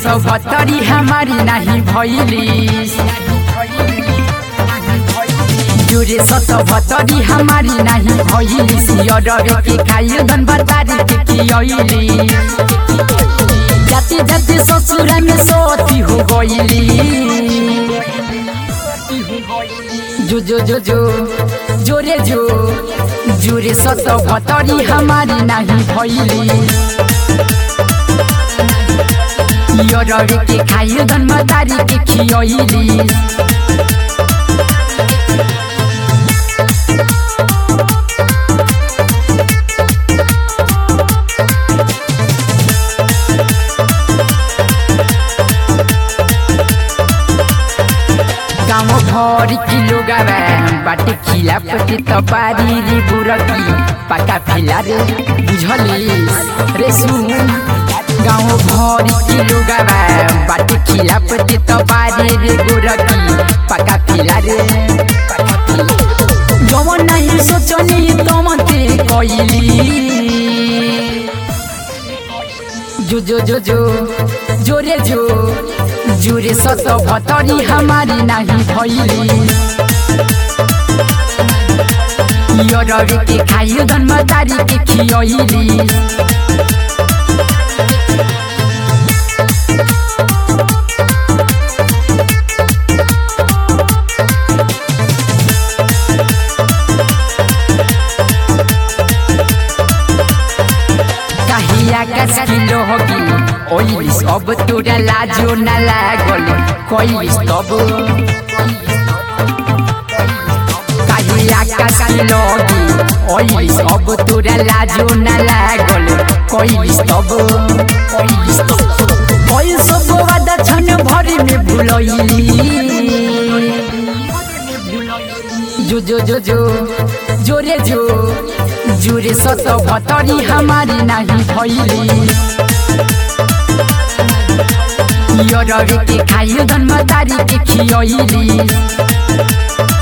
सतहत्तरी हमारी नाही भैली जोरे सतहत्तरी हमारी नाही भैली सियरवे के खाइयो धन बतारी के खियली जाते जाते ससुरा में सोती हो गईली जो जो जो जो जोरे जो जोरे सतहत्तरी हमारी नाही भैली रवि के खाइयो धन मतारी के खियली गाँव भर किलो गावा बाटे खिला पटे तपारी रे बुरकी पाका फिला रे बुझलिस रे सुन गाँव भर किलो गावा बाटे खिला पटे तपारी रे बुरकी पाका फिला रे जवन नहीं सोचनी तमते कइली जो जो जो जो जोरे जो जोरे सत भतरी हमारी नाही भैली रवि के खाइयो धन मतारी के खियली काहिया कस किलो होगी ओइलिस अब तोरा लाजो न लागल कइलिस तब काहिया कस किलो होगी ओइलिस अब तोरा लाजो न लागल कइलिस तब कइलिस तब कइल सब वादा छन भरि में भुलइली जो जो जो जो जोरे जो जोरे सत भतरी हमारी नाही भैली रवि के खाइयो धन मतारी के खियली